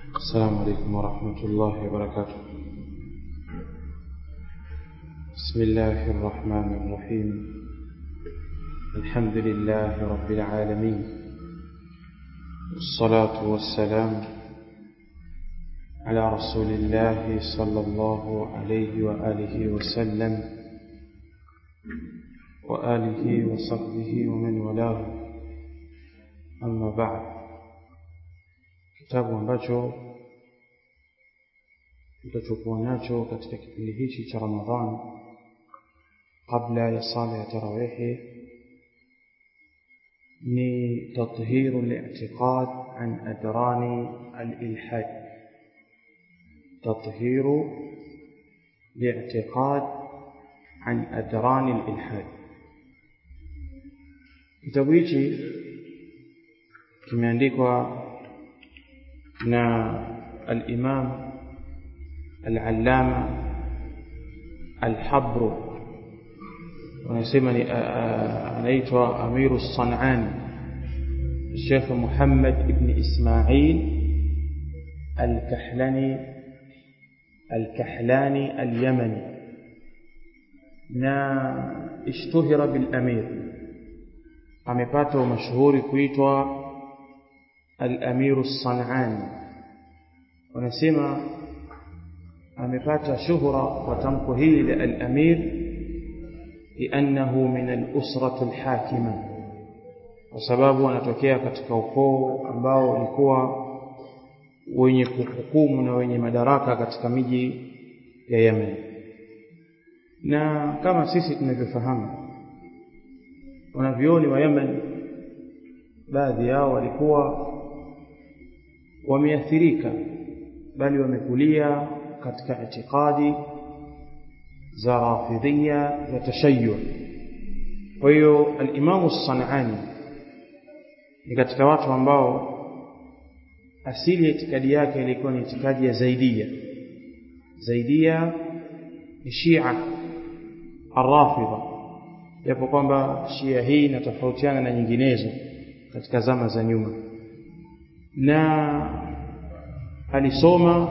السلام عليكم ورحمة الله وبركاته بسم الله الرحمن الرحيم الحمد لله رب العالمين والصلاة والسلام على رسول الله صلى الله عليه وآله وسلم وآله وصحبه ومن والاه أما بعد kitabu ambacho tutachokuwa nacho katika kipindi hichi cha Ramadhani kabla ya sala ya tarawihi ni tathiru al-i'tiqad an adrani al-ilhad tathiru al-i'tiqad an adrani al-ilhad kitabu hichi kimeandikwa na al-Imam al-Allama al-Habr wanasema ni anaitwa Amiru Sanani Sheikh Muhammad ibn Ismail al-Kahlani al-Kahlani al-Yamani na ishtuhira bil Amir amepata mashuhuri kuitwa al-Amiru Sanani wanasema amepata shuhra kwa tamko hili la al-Amir liannahu min al-usrati al-hakima kwa sababu anatokea katika ukoo ambao ulikuwa wenye kuhukumu na wenye madaraka katika miji ya Yemen na kama sisi tunavyofahamu wanavyoni wa Yemen baadhi yao walikuwa wameathirika bali wamekulia katika itikadi za rafidhia za tashayyuh kwa hiyo al-Imam Sanani ni katika watu ambao asili ya itikadi yake ilikuwa ni itikadi ya Zaidia Zaidia ni Shia Ar-Rafidha japo kwamba Shia hii inatofautiana na nyinginezo katika zama za nyuma na alisoma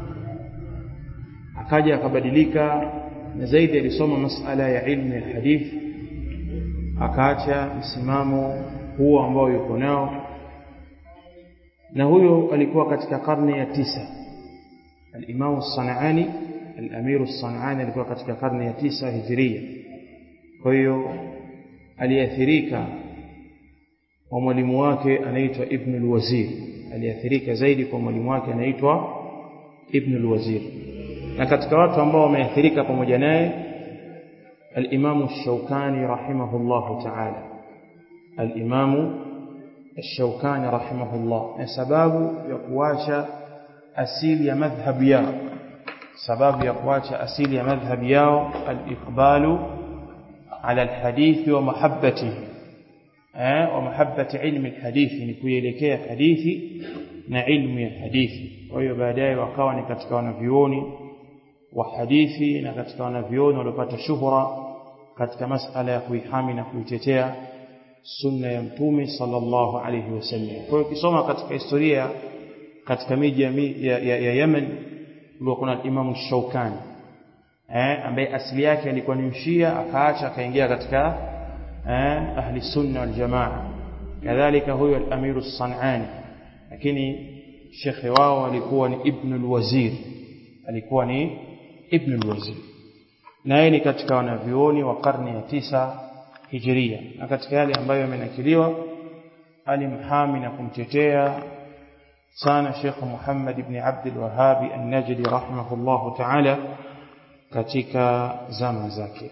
akaja akabadilika na zaidi alisoma masala ya ilmu ya hadithi akaacha msimamo huo ambao yuko nao na huyo alikuwa katika karne ya tisa al-Imam Sanaani al-Amir Sanaani alikuwa katika karne ya tisa hijiria kwa hiyo aliathirika wa mwalimu wake anaitwa Ibn al-Wazir aliathirika zaidi kwa mwalimu wake anaitwa Ibn al-Wazir na katika watu ambao wameathirika pamoja naye al-Imam Ash-Shawkani rahimahullah ta'ala al-Imam Ash-Shawkani rahimahullah na sababu ya kuacha asili ya madhhabu yao sababu ya kuacha asili ya madhhabu yao al-iqbalu ala al-hadith wa mahabbatihi eh wa mahabbati ilmi al-hadithi ni kuelekea hadithi na ilmu ya hadithi kwa hiyo baadaye wakawa ni katika wanavyuoni wa hadithi na katika wanavyuoni waliopata shuhura katika masala ya kuihami na kuitetea sunna ya mtume sallallahu alayhi wasallam kwa hiyo ukisoma katika historia katika miji ya, ya, ya, ya Yemen kulikuwa kuna Imam Shaukani eh ambaye asili yake alikuwa ni mshia akaacha akaingia katika eh ahli sunna wal jamaa kadhalika huyo al-Amir as-Sanani lakini shekhe wao alikuwa ni Ibn al-Wazir alikuwa ni Ibn al-Wazir naye ni katika wanavyuoni wa karne ya tisa hijiria na katika yale ambayo yamenakiliwa alimhami na kumtetea sana Sheikh Muhammad ibn Abd al-Wahhab an-Najdi rahimahullahu ta'ala katika zama zake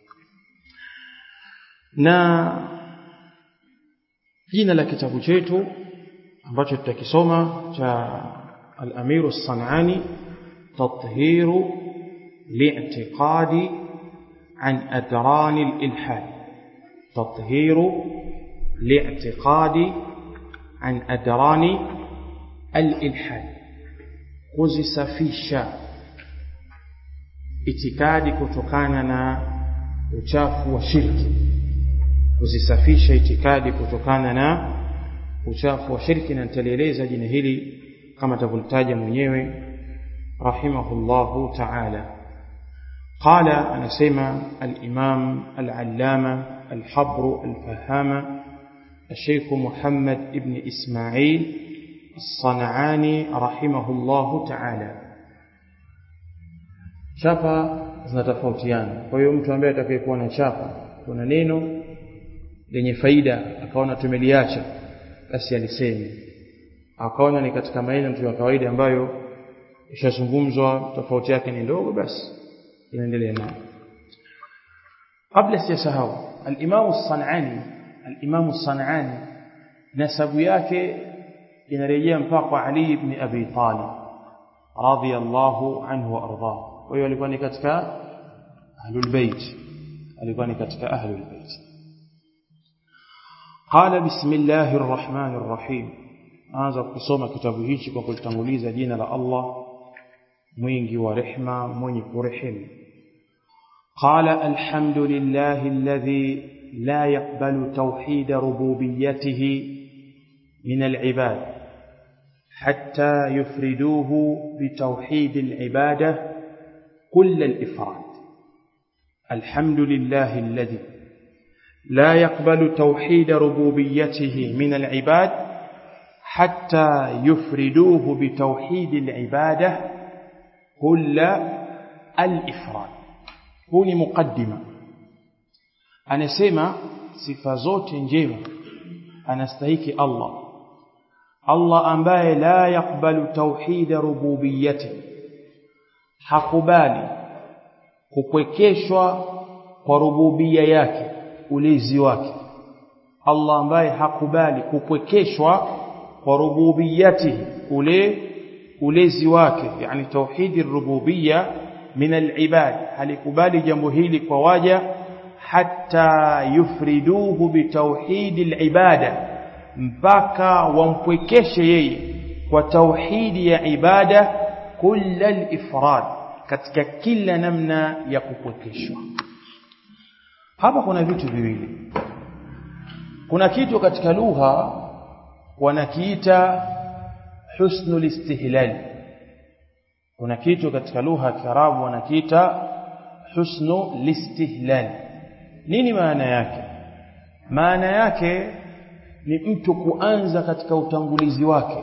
na jina la kitabu chetu ambacho tutakisoma cha al-Amir as-Sanani تطهير لاعتقاد عن أدران الإلحاد تطهير لاعتقاد عن أدران الإلحاد kuzisafisha itikadi kutokana na uchafu wa shirki kuzisafisha itikadi kutokana na uchafu wa shirki na nitalieleza jina hili kama atavyolitaja mwenyewe rahimahullahu ta'ala قال أنا سيما الإمام العلامة الحبر الفهامة الشيخ محمد ابن إسماعيل الصنعاني رحمه الله تعالى chapa zinatofautiana kwa hiyo mtu ambaye atakayekuwa na chapa kuna neno lenye faida akaona tumeliacha basi aliseme akaona ni katika maneno tu ya kawaida ambayo ishazungumzwa tofauti yake ni ndogo basi inaendelea nayo kabla sijasahau al-Imam as-San'ani al-Imam as-San'ani nasabu yake inarejea mpaka kwa Ali ibn Abi Talib radiyallahu anhu wa ardhahu kwa hiyo alikuwa ni katika ahlul bait alikuwa ni katika ahlul bait قال بسم الله الرحمن الرحيم anza kusoma kitabu hichi kwa kulitanguliza jina la Allah mwingi wa rehma mwenye kurehemu قال الحمد لله الذي لا يقبل توحيد ربوبيته من العباد حتى يفردوه بتوحيد العباده كل الافراد الحمد لله الذي لا يقبل توحيد ربوبيته من العباد حتى يفردوه بتوحيد العباده كل الافراد هو مقدمه anasema sifa zote njema anastahiki Allah Allah ambaye la yakbalu tauhid rububiyyati hakubali kupwekeshwa kwa rububia yake ulezi wake Allah ambaye hakubali kupwekeshwa kwa rububiyatihi ule ulezi wake yani tauhidi rububia min alibad halikubali jambo hili kwa waja hatta yufriduhu bitauhidi alibada mpaka wampwekeshe yeye kwa tauhidi ya ibada kulla alifrad katika kila namna ya kupwekeshwa hapa kuna vitu viwili kuna kitu katika lugha wanakiita husnul istihlal kuna kitu katika lugha ya Kiarabu wanakiita husnu listihlal nini maana yake maana yake ni mtu kuanza katika utangulizi wake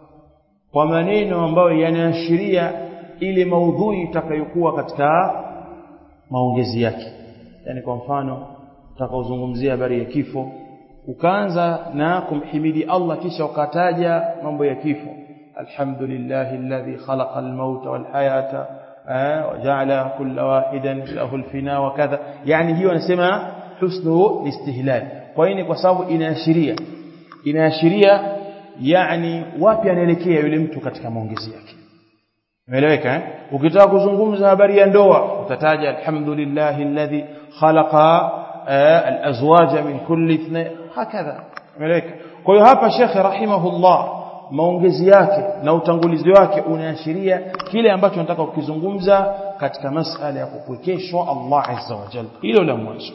kwa maneno ambayo yanaashiria ile maudhui itakayokuwa katika maongezi yake yani kwa mfano utakaozungumzia habari ya kifo ukaanza na kumhimidi Allah kisha ukataja mambo ya kifo alhamdulillahi alladhi khalaqa almauta walhayata waja'ala kulla wahidan lahu alfina wa kadha yani hiyo anasema husnu istihlal kwa hiyo kwa sababu inaashiria inaashiria yani wapi anaelekea yule mtu katika maongezi yake umeeleweka eh ukitaka kuzungumza habari ya ndoa utataja alhamdulillahi alladhi khalaqa alazwaja min kulli ithnain hakadha umeeleweka kwa hiyo hapa shekhe rahimahullah maongezi yake na utangulizi wake unaashiria kile ambacho nataka kukizungumza katika masala ya kupwekeshwa Allah azza wa jalla hilo la mwanzo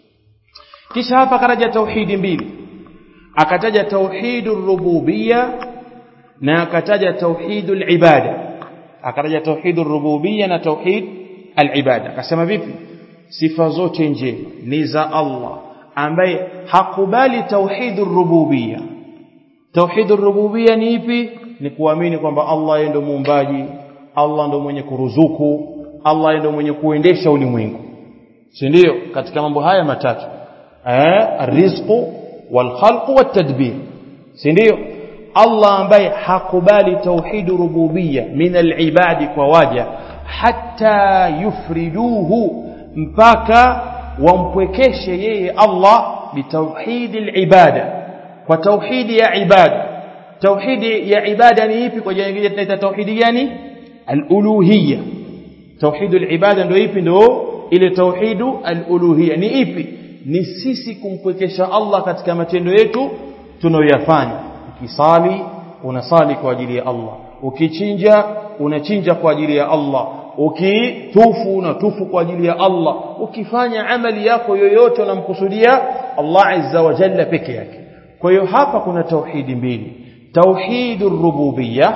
kisha hapa karaja tauhidi mbili akataja tauhidur rububiyya na akataja tauhidul ibada akataja tauhidur rububiyya na tauhid al-ibada akasema vipi sifa zote njema ni za Allah ambaye hakubali tauhidur rububiyya tauhidur rububiyya ni ipi ni kuamini kwamba Allah yeye ndo muumbaji Allah ndo mwenye kuruzuku Allah yeye ndo mwenye kuendesha ulimwengu si ndio katika mambo haya matatu eh rizqu wal khalqu wat tadbir si ndio Allah ambaye hakubali tauhid rububiyya min al-ibadi kwa waja hatta yufriduhu mpaka wampwekeshe yeye Allah bitauhid al-ibada kwa tauhidi ya ibada tauhidi ya ibada ni ipi kwa jina lingine tunaita tauhidi gani al-uluhiyya tauhid al-ibada ndio ipi ndio ile tauhidu al-uluhiyya ni ipi ni sisi kumpwekesha Allah katika matendo yetu tunayoyafanya ukisali unasali kwa ajili ya Allah ukichinja unachinja kwa ajili ya Allah ukitufu unatufu kwa ajili ya Allah ukifanya amali yako yoyote unamkusudia Allah azza wa jalla peke yake kwa hiyo hapa kuna tauhidi mbili tauhidur rububiyya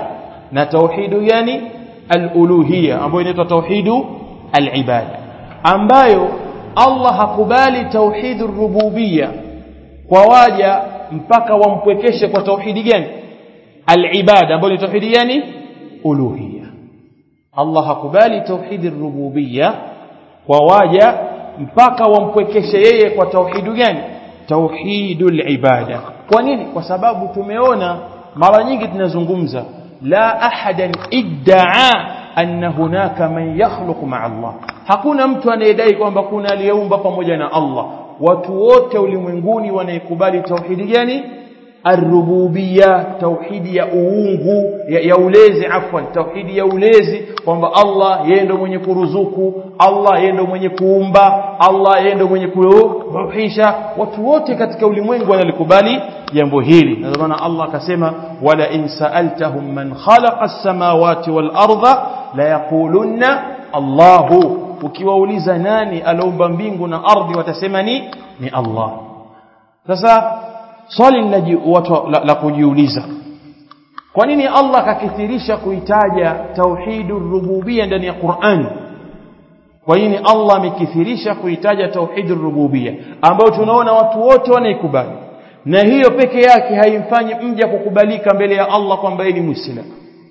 na tauhidu yani al-uluhiyya ambayo inaitwa tauhidu al-ibada ambayo Allah hakubali tauhidu rububiyya kwa waja mpaka wampwekeshe kwa tauhidi gani al-ibada ambayo ni tauhidi gani uluhiyya Allah hakubali tauhidi rububiyya kwa waja mpaka wampwekeshe yeye kwa tauhidu gani tauhidul ibada kwa nini kwa sababu tumeona mara nyingi tunazungumza la ahadan iddaa anna hunaka man yakhluqu ma'a Allah hakuna mtu anayedai kwamba kuna aliyeumba pamoja na Allah watu wote ulimwenguni wanaikubali tauhidi gani arububia tauhidi ya uungu ya, ya ulezi afwan tauhidi ya ulezi kwamba Allah yeye ndo mwenye kuruzuku Allah yeye ndo mwenye kuumba Allah yeye ndo mwenye kuruhisha watu wote katika ulimwengu wanalikubali jambo hili na maana Allah akasema wala in sa'altahum man khalaqa as-samawati wal arda la yaqulunna Allahu ukiwauliza nani aliumba mbingu na ardhi watasema ni ni Allah sasa swali watu la, la kujiuliza kwa nini Allah kakithirisha kuitaja tauhidur rububia ndani ya Qur'an kwa nini Allah amekithirisha kuitaja tauhidur rububia ambayo tunaona watu wote wanaikubali na hiyo peke yake haimfanyi mja kukubalika mbele ya Allah kwamba yeye ni muislamu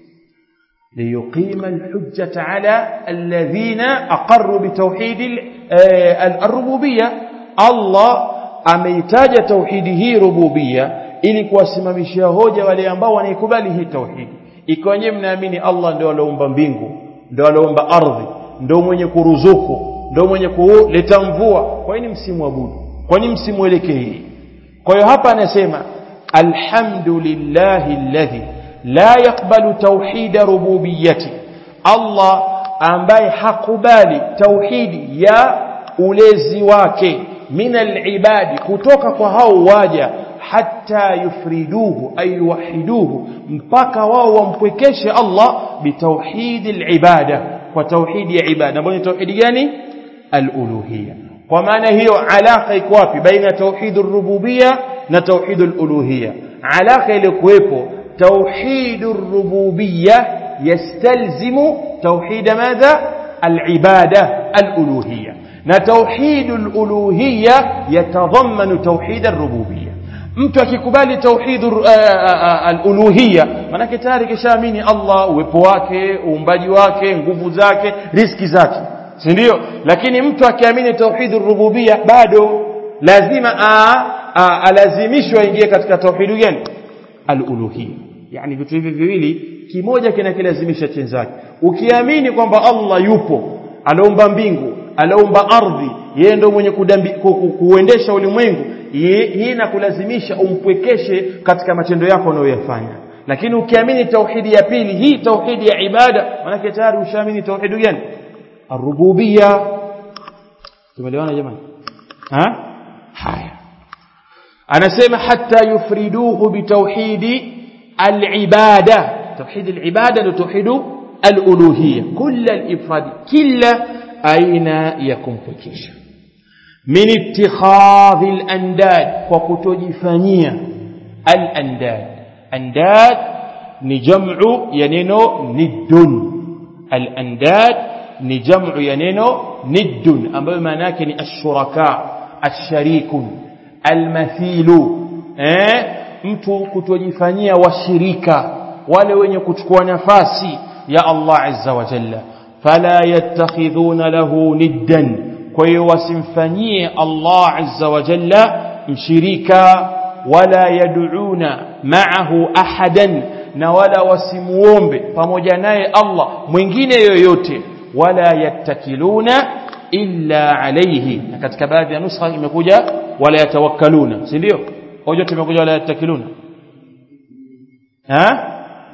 ليقيم الحجة على الذين أقروا بتوحيد الربوبية الله ameitaja tauhidi hii rububia ili kuwasimamishia hoja wale ambao wanaikubali hii tauhidi ikiwa wenyewe mnaamini Allah ndio aliumba mbingu ndio aliumba ardhi ndio mwenye kuruzuku ndio mwenye kuleta mvua kwa nini msimwabudu kwa nini msimwelekee kwa hiyo hapa anasema alhamdulillahi alladhi la yakbalu tauhida rububiyati Allah ambaye hakubali tauhidi ya ulezi wake min alibadi kutoka kwa hao waja hatta yufriduhu ay yuwahiduhu mpaka wao wampwekeshe Allah bitauhid alibada kwa tauhidi ya ibada ambayo ni tauhidi gani aluluhiyya kwa maana hiyo alaka iko wapi baina tauhid rububiyya na tauhid aluluhiyya alaka ile kuwepo توحيد الربوبية يستلزم توحيد ماذا العبادة الألوهية نتوحيد الألوهية يتضمن توحيد الربوبية mtu akikubali tauhid aluluhia manake tayari kishaamini Allah uwepo wake uumbaji wake nguvu zake riski zake si ndio lakini mtu akiamini tauhid rububia bado lazima alazimishwe aingie katika tauhid gani aluluhia yani vitu hivi viwili kimoja kinakilazimisha chenzake ukiamini kwamba Allah yupo anaumba mbingu anaumba ardhi yeye ndio mwenye kudambi, ku, ku, kuendesha ulimwengu hii inakulazimisha umpwekeshe katika matendo yako unayoyafanya lakini ukiamini tauhidi ya pili hii tauhidi ya ibada manake tayari ushaamini tauhidi gani arububia tumeelewana jamani ha haya anasema hatta yufriduhu bitauhidi alibada tauhid alibada ni tauhid aluluhiyya kull alifrad kila aina ya kumpekesha min ittikhadhi alandad kwa kutojifanyia alandad andad ni jam'u ya neno niddun alandad ni jam'u ya neno niddun ambayo maana yake ni ashuraka asharikun almathilu eh mtu kutojifanyia washirika wale wenye kuchukua nafasi ya Allah azza wa jalla fala yattakhidhuna lahu niddan kwa hiyo wasimfanyie Allah azza wa jalla mshirika wala yad'una ma'ahu ahadan na wala wasimuombe pamoja naye Allah mwingine yoyote wala yattakiluna illa alayhi na katika baadhi ya nuskha imekuja wala yatawakkaluna si ndio hoja tumekuja wala yattakiluna ha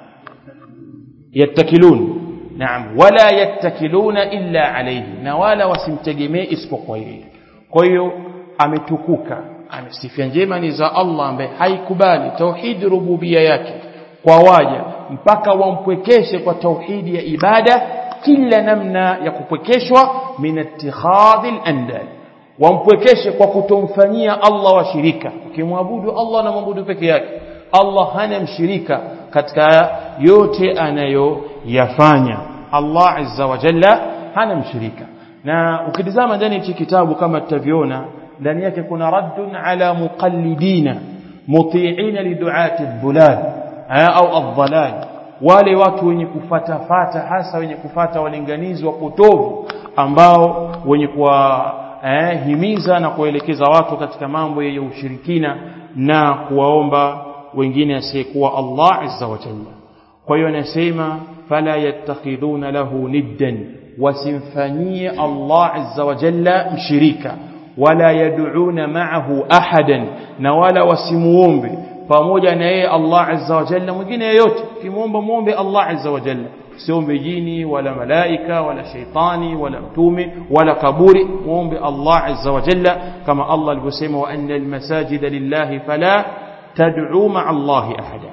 yattakilun naam wala yattakiluna illa alayhi na wala wasimtegemee isipokuwa yeye kwa hiyo ametukuka amesifia njema ni za Allah ambaye haikubali tauhidi rububia yake kwa waja mpaka wampwekeshe kwa tauhidi ya ibada kila namna ya kupwekeshwa min ittikhadhi al-andad wampwekeshe kwa kutomfanyia Allah washirika ukimwabudu Allah na mwabudu peke yake Allah hana mshirika katika yote anayoyafanya Allah azza wa jalla hana mshirika na ukitizama ndani ya kitabu kama tutavyoona ndani yake kuna raddun ala muqallidina muti'ina liduati dhulal au adhalal wale watu wenye kufata fata hasa wenye kufata walinganizi wa potovu ambao wenye kuwa eh, himiza na kuelekeza watu katika mambo ya ushirikina na kuwaomba wengine asiyekuwa Allah azza wa jalla kwa hiyo anasema fala yattakhiduna lahu niddan wasimfanyie Allah azza wa jalla mshirika wala yad'una ma'ahu ahadan na wala wasimuombe pamoja na yeye Allah azza wa jalla mwingine yeyote kimuomba muombe Allah azza wa jalla siombe jini wala malaika wala shaitani wala mtume wala kaburi muombe Allah azza wa jalla kama Allah alivyosema wa anna almasajida lillahi fala tad'u ma'a Allah ahada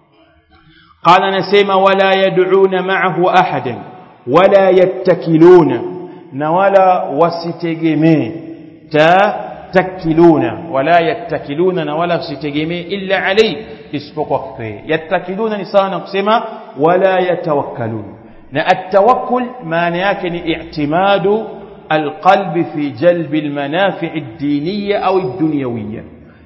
قال نسيما ولا يدعون معه أحدا ولا يتكلون نولا وستجمي تتكلون ولا يتكلون ولا وستجمي إلا عليه اسبق يتكلون نسانا قسما ولا يتوكلون التوكل ما يكن اعتماد القلب في جلب المنافع الدينية أو الدنيوية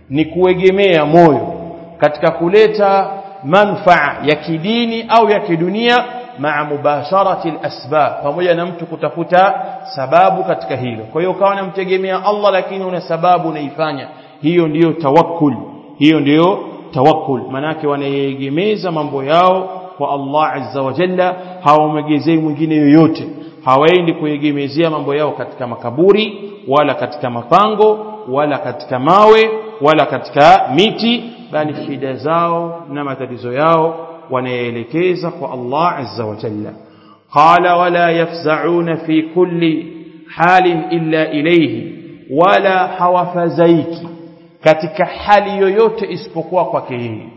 نكوجمي مويو katika kuleta manfaa ya kidini au ya kidunia maa mubasharati alasbab pamoja na mtu kutafuta sababu katika hilo kwa hiyo ukawa unamtegemea Allah lakini una sababu unaifanya hiyo ndiyo tawakkul hiyo ndiyo tawakkul manake wanayegemeza mambo yao kwa Allah azza wa jalla hawamegezei mwingine yoyote hawaendi kuegemezea mambo yao katika makaburi wala katika mapango wala katika mawe wala katika miti bali shida zao na matatizo yao wanaelekeza kwa Allah azza wa jalla qala wala yafza'una fi kulli halin illa ilayhi wala hawafazaiki katika hali yoyote isipokuwa kwake yeye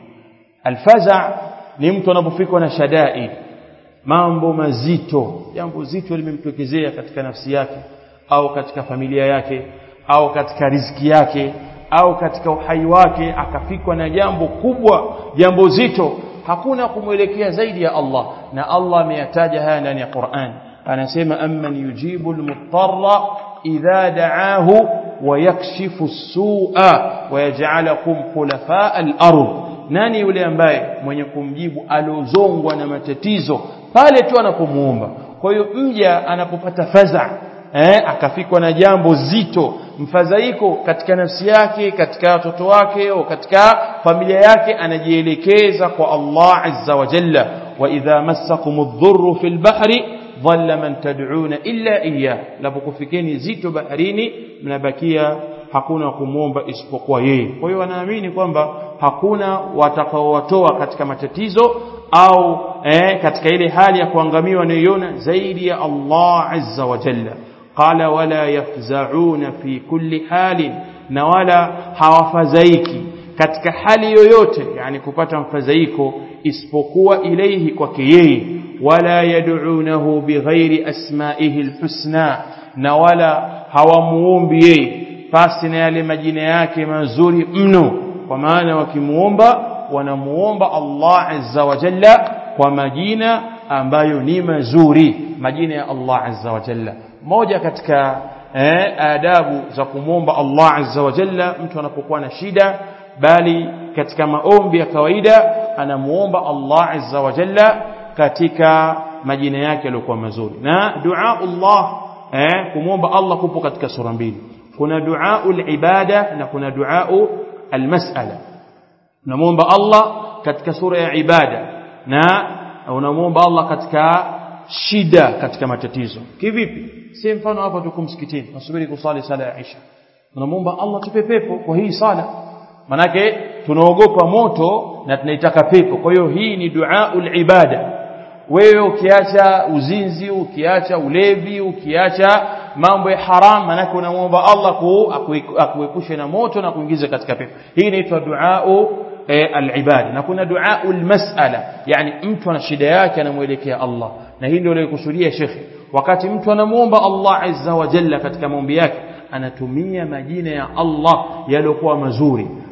alfaza ni mtu anapofikwa na shadaid mambo mazito jambo zito limemtokezea katika nafsi yake au katika familia yake au katika riziki yake au katika uhai wake akafikwa na jambo kubwa jambo zito hakuna kumwelekea zaidi ya Allah na Allah ameyataja haya ndani ya Qur'an anasema amman yujibu almutarra idha da'ahu wa yakshifu as-su'a wa yaj'alakum khulafa al-ard nani yule ambaye mwenye kumjibu aliozongwa na matatizo pale tu anapomuomba kwa hiyo mja anapopata faza eh, akafikwa na jambo zito mfadhaiko katika nafsi yake katika watoto wake au katika familia yake anajielekeza kwa Allah azza wa jalla wa idha massakum adh-dhurru fil bahri dhalla man tad'una illa iyyah lapokufikeni zito baharini mnabakia hakuna kumwomba isipokuwa yeye kwa hiyo wanaamini kwamba hakuna watakaowatoa katika matatizo au eh, katika ile hali ya kuangamiwa wanayoiona zaidi ya Allah azza wa jalla قال ولا يفزعون في كل حال na wala hawafadhaiki katika hali yoyote yani kupata mfadhaiko isipokuwa ilaihi kwake yeye wala yad'unahu bighairi asma'ihi alhusna na wala hawamuombi yeye pasi na yale majina yake mazuri mno kwa maana wakimuomba wanamuomba Allah azza wa jalla kwa majina ambayo ni mazuri majina ya Allah azza wa jalla moja katika eh, adabu za kumwomba Allah azza wa jalla mtu anapokuwa na shida bali katika maombi ya kawaida anamuomba Allah azza wa jalla katika majina yake yaliyokuwa mazuri na dua Allah eh, kumwomba Allah kupo katika sura mbili kuna dua ibada na kuna dua almas'ala unamwomba Allah katika sura ya ibada na unamwomba Allah katika shida katika matatizo kivipi si mfano hapa tuko msikitini nasubiri kusali sala ya Isha tunamwomba Allah tupe pepo kwa hii sala manake tunaogopa moto na tunaitaka pepo kwa hiyo hii ni duaul ibada wewe ukiacha uzinzi ukiacha ulevi ukiacha mambo ya haram manake unamwomba Allah akuepushe na moto na kuingiza katika pepo hii inaitwa duau eh, al-ibada na kuna duaul mas'ala yani mtu ana shida yake anamuelekea Allah na hii ndio aliyokusudia shekhi wakati mtu anamuomba Allah azza wa jalla katika maombi yake anatumia majina ya Allah yaliyokuwa mazuri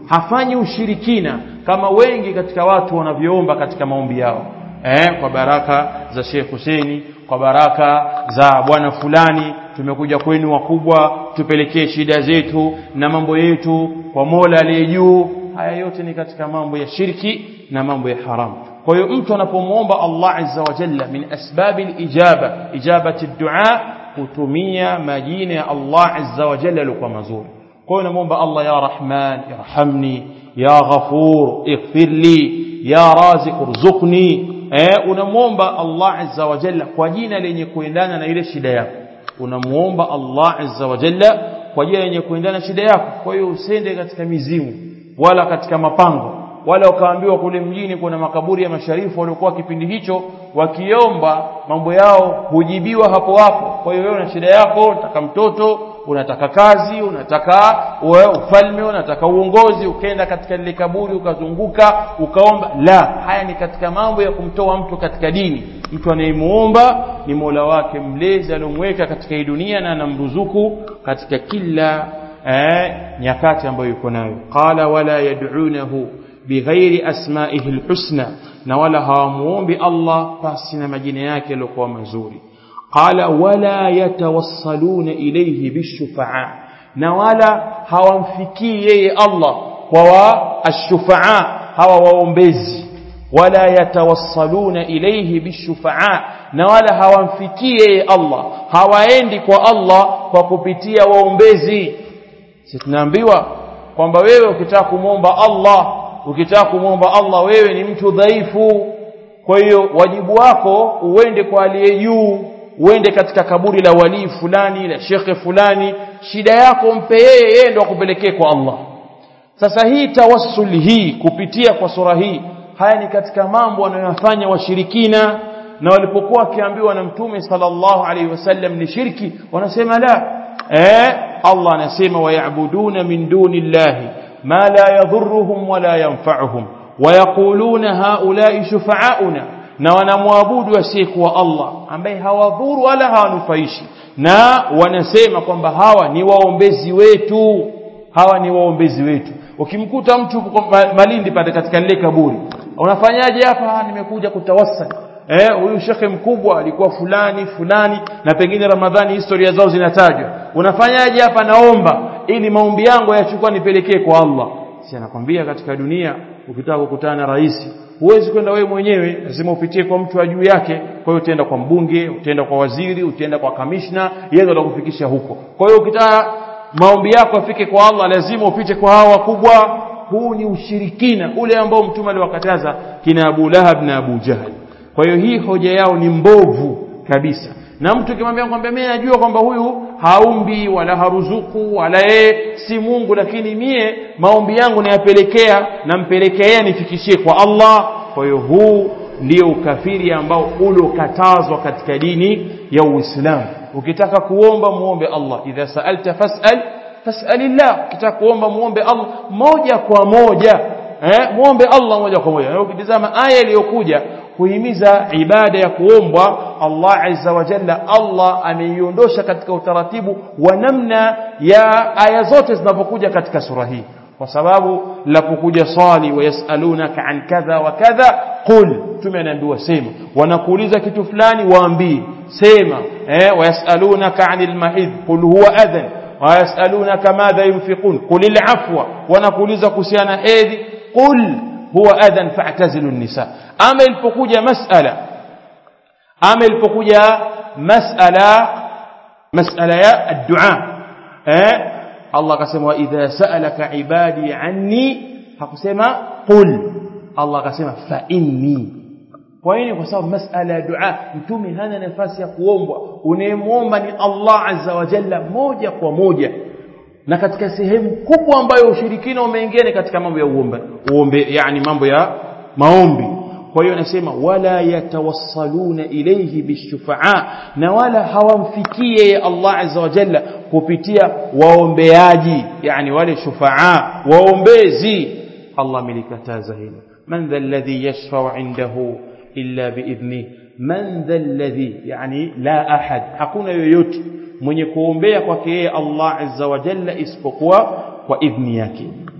hafanyi ushirikina kama wengi katika watu wanavyoomba katika maombi yao eh, kwa baraka za Sheikh Huseni kwa baraka za bwana fulani tumekuja kwenu wakubwa tupelekee shida zetu na mambo yetu kwa Mola aliye juu haya yote ni katika mambo ya shirki na mambo ya haramu kwa hiyo mtu anapomwomba Allah azza wa jalla min asbabi ijaba ijabati dua kutumia majina ya Allah azza wa jalla yalikuwa mazuri kwa hiyo namwomba Allah ya Rahman irhamni ya Ghafur ighfir li ya Raziq urzuqni eh unamwomba Allah azza wa jalla kwa jina lenye kuendana na ile shida yako unamuomba Allah azza wa jalla kwa jina lenye kuendana na shida yako kwa hiyo usende katika mizimu wala katika mapango wala ukaambiwa kule mjini kuna makaburi ya masharifu waliokuwa kipindi hicho wakiomba mambo yao hujibiwa hapo hapo kwa hiyo wewe una shida yako unataka mtoto unataka kazi unataka uwe ufalme unataka uongozi ukaenda katika lile kaburi ukazunguka ukaomba la haya ni katika mambo ya kumtoa mtu katika dini mtu anayemuomba ni Mola wake mlezi aliyomweka katika hii dunia na anamruzuku katika kila eh, nyakati ambayo yuko nayo qala wala yad'unahu bighairi asma'ihi alhusna na wala hawamuombi Allah pasi na majina yake yaliokuwa mazuri qala wala yatawassaluna ilayhi bishufa'a na wala hawamfikii yeye Allah kwa wa ashufa'a hawa waombezi wala yatawassaluna ilayhi bishufa'a na wala hawamfikii yeye Allah hawaendi kwa Allah kwa kupitia waombezi sisi tunaambiwa kwamba wewe ukitaka kumwomba Allah ukitaka kumwomba Allah wewe ni mtu dhaifu kwa hiyo wajibu wako uende kwa aliye juu uende katika kaburi la walii fulani la shekhe fulani shida yako mpe yeye yeye ndo akupelekee kwa Allah sasa hii tawassul hii kupitia kwa sura hii haya ni katika mambo wanayofanya washirikina na walipokuwa wakiambiwa na mtume sallallahu alaihi wasallam ni shirki wanasema la eh Allah anasema wayabuduna min duni llahi ma la yadhurruhum wala yanfa'uhum wayaquluna haula'i shufa'auna na wanamwabudu asiyekuwa Allah ambaye hawadhuru wala hawanufaishi na wanasema kwamba hawa ni waombezi wetu hawa ni waombezi wetu ukimkuta mtu Malindi pale katika lile kaburi unafanyaje hapa nimekuja kutawassal eh huyu shekhe mkubwa alikuwa fulani fulani na pengine Ramadhani historia zao zinatajwa unafanyaje hapa naomba ili maombi yangu yachukua nipelekee kwa Allah si anakwambia katika dunia ukitaka kukutana na rais huwezi kwenda wewe mwenyewe lazima upitie kwa mtu wa juu yake kwa hiyo utaenda kwa mbunge utaenda kwa waziri utaenda kwa kamishna yeye ndo atakufikisha huko kwa hiyo ukitaka maombi yako afike kwa Allah lazima upite kwa hawa wakubwa huu ni ushirikina ule ambao mtume aliwakataza kina Abu Lahab na Abu Jahal kwa hiyo hii hoja yao ni mbovu kabisa na mtu kimwambia kwamba mimi najua kwamba huyu haumbi wala haruzuku wala yeye si Mungu lakini mie maombi yangu nayapelekea nampelekea yeye nifikishie kwa Allah kwa hiyo huu ndio ukafiri ambao uliokatazwa katika dini ya Uislamu ukitaka kuomba muombe Allah idha sa'alta fas'al fas'alillah ukitaka kuomba muombe Allah moja kwa moja eh muombe Allah moja kwa moja na ukitizama aya iliyokuja kuhimiza ibada ya kuombwa Allah azza wa jalla Allah ameiondosha katika utaratibu wa namna ya aya zote zinapokuja katika sura hii kwa sababu lapokuja swali wayasalunaka an kadha wa kadha qul tume anaambiwa sema wanakuuliza kitu fulani waambie sema eh wayasalunaka anil mahid qul huwa adhan wayasalunaka madha yunfiqun qul al afwa wanakuuliza kuhusiana hedhi qul huwa adhan fa'tazilu an-nisa ama ilipokuja mas'ala ama ilipokuja mas'ala mas'ala ya ad-du'a eh Allah akasema idha sa'alaka ibadi anni hakusema qul Allah akasema fa inni kwa nini kwa sababu mas'ala ya dua mtume hana nafasi ya kuombwa unayemwomba ni Allah azza wa jalla moja kwa moja na katika sehemu kubwa ambayo ushirikina umeingia ni katika mambo ya uombe uombe yani mambo ya maombi kwa hiyo anasema wala yatawassaluna ilayhi bishufa'a na wala hawamfikie Allah azza wa jalla kupitia waombeaji yani wale shufa'a waombezi Allah milikataza hilo man dha alladhi yashfa'u indahu illa biidhnih man dha alladhi yani la ahad hakuna yoyote mwenye kuombea kwake yeye Allah azza wa jalla isipokuwa kwa idhni yake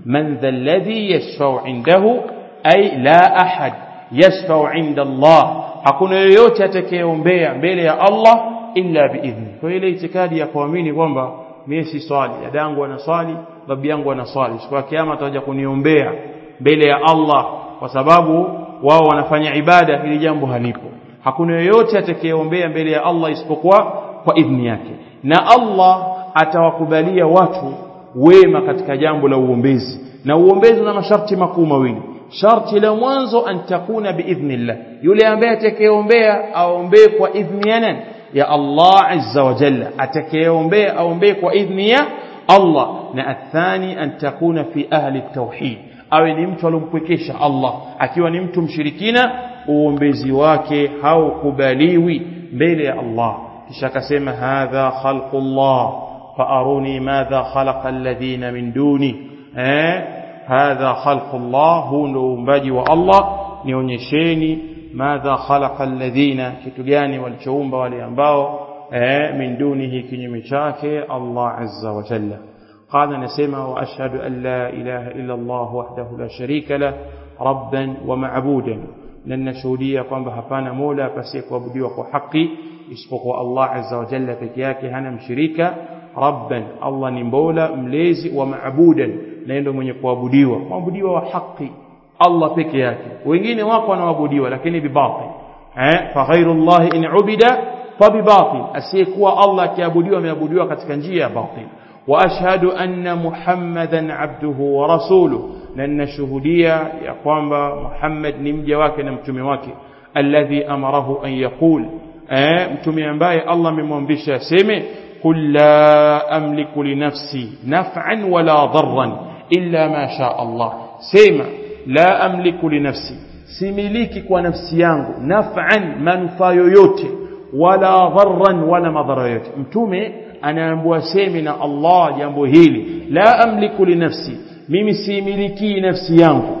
man dha alladhi yashfa'u indahu ay la ahad yashfa'u inda Allah hakuna yoyote atakayeombea mbele ya Allah illa biidhni kwa ile itikadi ya kuamini kwamba mimi si swali dadangu ana swali babu yangu ana swali siku ya kiyama atakuja kuniombea mbele ya Allah kwa sababu wao wanafanya ibada hili jambo halipo hakuna yoyote atakayeombea mbele ya Allah isipokuwa kwa idhni yake na Allah atawakubalia watu wema katika jambo la uombezi na uombezi una masharti makuu mawili sharti la mwanzo an takuna biidhnillah yule ambaye atakayeombea aombee kwa idhni ya nani ya Allah azza wa jalla atakayeombea aombee kwa idhni ya Allah na athani an takuna fi ahli tauhid awe ni mtu alompwekesha Allah akiwa ni mtu mshirikina uombezi wake haukubaliwi mbele ya Allah kisha akasema hadha khalqullah faaruni madha khalaqa alladhina min duni eh hadha khalqullah huu ndo uumbaji wa Allah nionyesheni madha khalaqa alladhina kitu gani walichoumba wale ambao eh min dunihi kinyume chake Allah azza wa jalla قال نسمع وأشهد أن لا إله إلا الله وحده لا شريك له ربا ومعبودا لن نشهدية kwamba hapana mola pasiye kuabudiwa kwa haki isipokuwa Allah azza wa jalla peke yake hana mshirika rabban Allah ni mbola mlezi wa maabudan na ndio mwenye kuabudiwa kuabudiwa wa haki Allah peke yake wengine wako wanaabudiwa lakini bibatil eh fa ghairu Allah in ubida fa bibatil asiyekuwa Allah akiabudiwa ameabudiwa katika njia ya batil واشهد ان محمدا عبده ورسوله لان شهوديا يا kwamba Muhammad ni mja wake na mtume wake alladhi amarahu an yaqul eh mtume ambaye Allah amemwamrisha aseme qul la amliku li nafsi naf'an wala darran illa ma sha Allah sema la amliku li nafsi similiki kwa nafsi yangu naf'an manufaa yoyote wala dharran wala madhara yoyote mtume anaambiwa semi na Allah jambo hili la amliku li nafsi mimi similiki nafsi yangu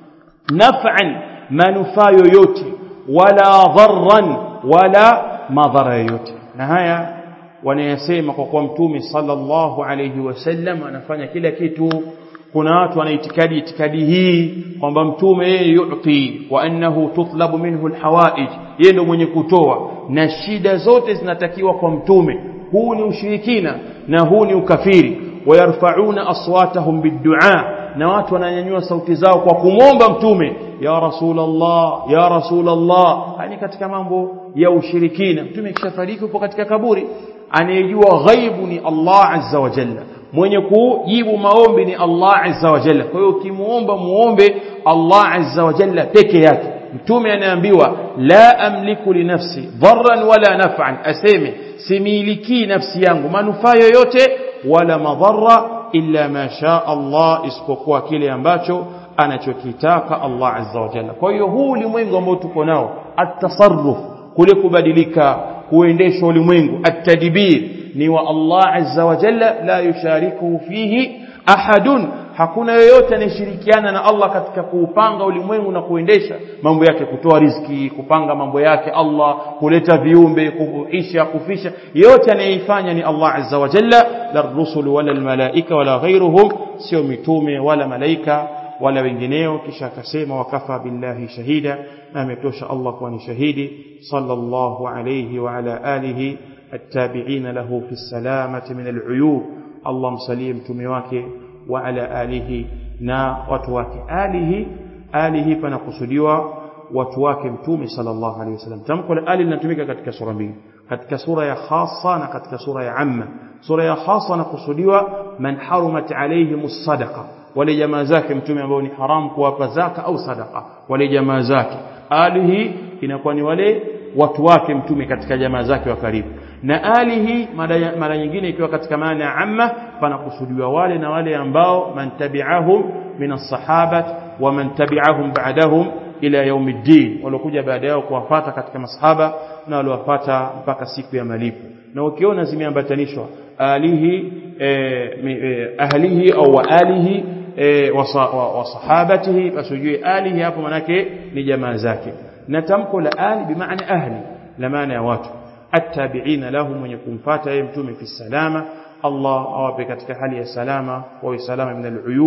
naf'an manufaa yoyote wala dharran wala madhara yoyote na haya wanayasema kwa kuwa mtume sallallahu alayhi wasallam anafanya kila kitu kuna watu wana itikadi itikadi hii kwamba mtume yeye yuti wa annahu tutlabu minhu alhawaij yeye ndio mwenye kutoa na shida zote zinatakiwa kwa mtume huu ni ushirikina na huu ni ukafiri wayarfauna aswatahum biddua na watu wananyanyua sauti zao kwa kumwomba mtume ya rasulullah ya rasulullah yani katika mambo ya ushirikina mtume kishafariki upo katika kaburi anayejua ghaibu ni Allah azza wa jalla mwenye kujibu maombi ni Allah azza wa jalla kwa hiyo ukimuomba muombe Allah azza wa jalla peke yake mtume anaambiwa la amliku li nafsi dharran wala naf'an aseme similiki nafsi yangu manufaa yoyote wala madhara illa ma sha Allah isipokuwa kile ambacho anachokitaka Allah azza wa jalla kwa hiyo huu ulimwengu ambao tuko nao at-tasarruf kule kubadilika kuendesha ulimwengu at-tadbir ni wa Allah azza wa jalla la yusharikuhu fihi ahadun hakuna yoyote anayeshirikiana na Allah katika kuupanga ulimwengu na kuendesha mambo yake kutoa riziki kupanga mambo yake Allah kuleta viumbe kuisha kufisha yote anayeifanya ni Allah azza wa jalla la rusul wala almalaika wala ghairuhum sio mitume wala malaika wala wengineo kisha akasema wakafa billahi shahida na ametosha Allah kuwa ni shahidi sallallahu alayhi wa ala alihi التابعين له في السلامة من العيوب اللهم سليم تميواك وعلى آله نا وتواك آله آله فنقصدوا وتواك متومي صلى الله عليه وسلم تمكن آل لنتميك katika sura mbili katika sura ya khassa na katika sura ya amma sura ya khassa nakusudiwa man harumat alayhimus sadaqa wale jamaa zake mtume ambao ni haram kuwapa zaka au sadaqa wale jamaa zake alihi inakuwa ni wale watu wake mtume katika jamaa zake wa karibu na alihi mara nyingine ikiwa katika maana ya amma panakusudiwa wale na wale ambao man tabi'ahum min as-sahabat wa man tabi'ahum ba'dahum ila yaumiddin waliokuja baada yao kuwafata katika masahaba na waliowafata mpaka siku ya malipo na ukiona zimeambatanishwa alihi eh, eh, ahlihi au wa alihi eh, wa sahabatihi basi ujue alihi hapo manake ni jamaa zake na tamko la ali bimaana ahli la maana ya watu attabi'ina lahum mwenye kumfuata yeye mtume fi salama Allah awape katika hali ya salama wa salama min al-uyub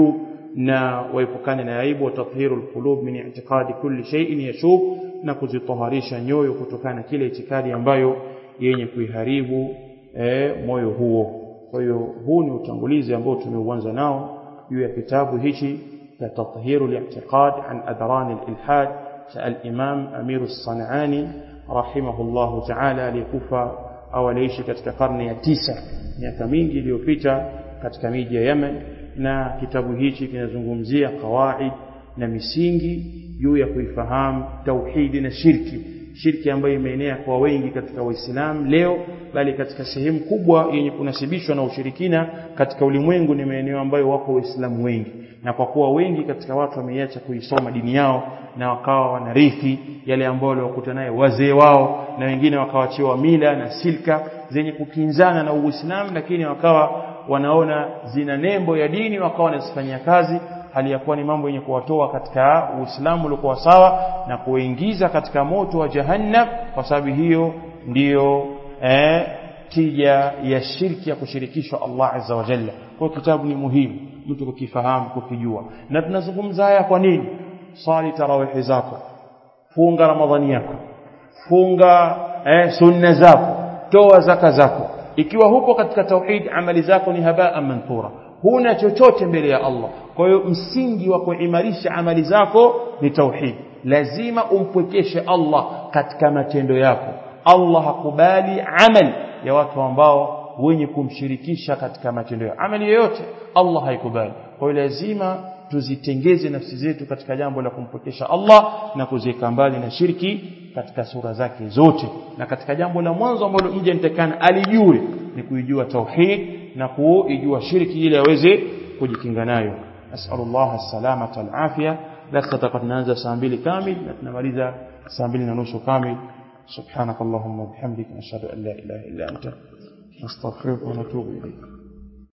na waepukane na aibu wa tathiru alqulub min i'tiqadi kulli shay'in yashub na kuzitoharisha nyoyo kutokana na kile itikadi ambayo yenye kuiharibu eh, moyo huo kwa hiyo huu ni utangulizi ambao tumeuanza nao juu ya kitabu hichi cha tathiru al-i'tiqad an adran al-ilhad cha al-imam Amir as-Sanani rahimahullahu ta'ala aliyekufa au aliishi katika karne ya tisa miaka mingi iliyopita katika miji ya Yemen na kitabu hichi kinazungumzia kawaid na misingi juu ya kuifahamu tauhidi na shirki shirki ambayo imeenea kwa wengi katika waislamu leo bali katika sehemu kubwa yenye kunasibishwa na ushirikina katika ulimwengu ni maeneo ambayo wako waislamu wengi na kwa kuwa wengi katika watu wameiacha kuisoma dini yao na wakawa wanarithi yale ambayo waliokuta naye wazee wao na wengine wakawachiwa mila na silka zenye kukinzana na uislamu lakini wakawa wanaona zina nembo ya dini wakawa wanazifanyia kazi hali ya kuwa ni mambo yenye kuwatoa katika Uislamu uliokuwa sawa na kuingiza katika moto wa jahannam kwa sababu hiyo ndiyo eh, tija ya shirki ya kushirikishwa Allah azza wa jalla kwa kitabu ni muhimu mtu kukifahamu kukijua na tunazungumza haya kwa nini swali tarawihi zako funga ramadhani yako funga eh, sunna zako toa zaka zako ikiwa hupo katika tauhid amali zako ni habaa manthura huna chochote mbele ya Allah kwa hiyo msingi wa kuimarisha amali zako ni tauhid lazima umpwekeshe Allah katika matendo yako Allah hakubali amali ya watu ambao wenye kumshirikisha katika matendo yao amali yoyote Allah haikubali kwa hiyo lazima tuzitengeze nafsi zetu katika jambo la kumpokesha Allah na kuziweka mbali na shirki katika sura zake zote na katika jambo la mwanzo ambalo mja nitakana alijue ni kuijua tauhid na kuijua shirki ili aweze kujikinga nayo nasallallahu as-salamata al-afia darasa tutakuwa tunaanza saa mbili kamili na tunamaliza saa mbili na nusu kamili سبحانك اللهم وبحمدك نشهد أن لا إله إلا أنت نستغفرك ونتوب إليك